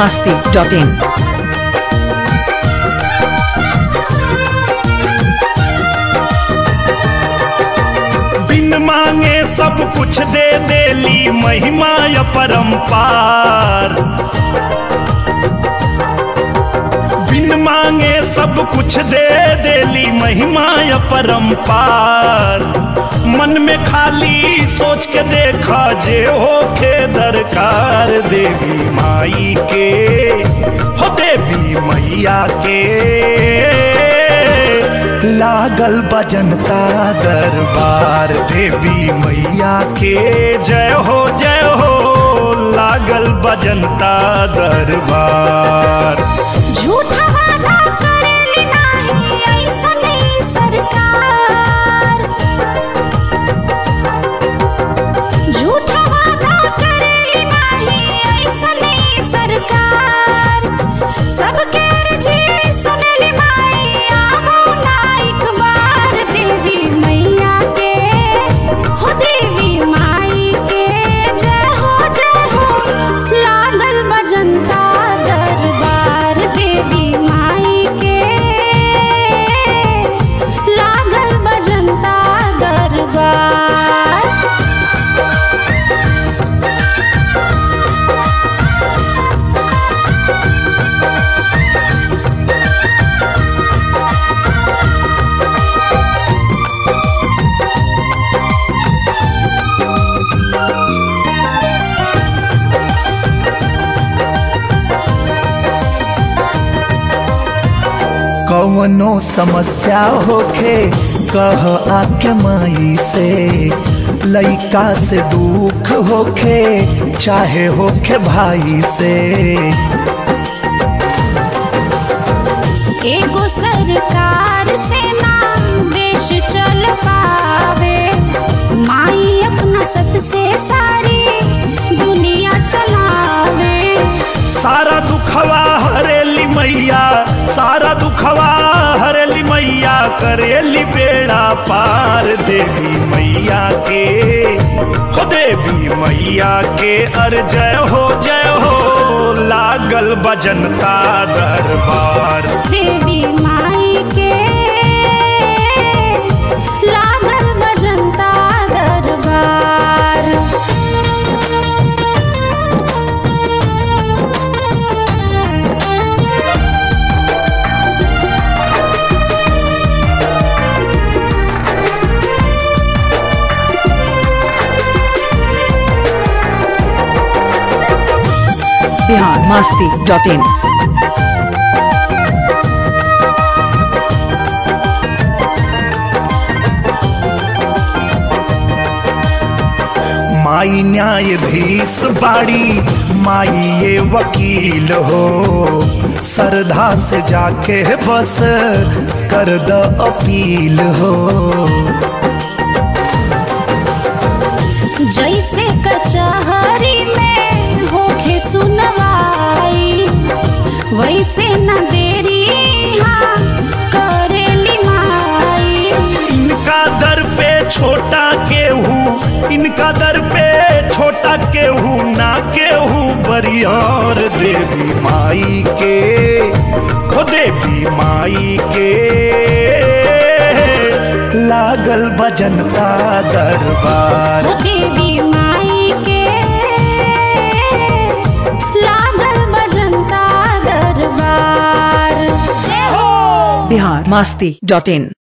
masti.in. बिन मांगे सब कुछ दे देली महिमा य परम्पार बिन मांगे सब कुछ दे देली महिमा य परम्पार मन में खाली सोच के देखा जे होखे दरकार देवी माई के हो देवी मैया के लागल बजनता दरबार देवी मैया के जय हो जय हो लागल बजनता दरबार झूठा वादा करेली नाही ऐसने सरकार झूठा वादा करेली नाही ऐसने सरकार सबके अर्जी सुनेली माई आवो ना एक बार देवी मैया के हो देवी माई के जय हो जय हो लागल बजंता दरबार देवी माई के लागल बजंता दरबार कौनो समस्या होखे कह आके माई से लइका से दुख होखे चाहे होखे भाई से एगो सरकार से ना देश चल पावे माई अपना सत से सारी दुनिया चलावे सारा दुखवा हरेली मैया सारा दुखवा हरेली मैया करेली बेड़ा पार देवी मैया के हो देवी मैया के अर जय हो जय हो लागल बजनता दरबार देवी माई के लागल बजंता दरबार Bihar masti.in. माई न्यायाधीश बाड़ी माई ये वकील हो सरधा से जाके बस कर द अपील हो जैसे कचहरी में होखे सुनवाई वैसे न देरी हाँ करेली माई इनका दर पे छोटा केहू इनका दर पे छोटा केहू ना केहू बरियार देवी माई के हो देवी माई के लागल बजनता दरबार वो देवी माई के लागल बजंता दरबार जय हो Bihar masti.in.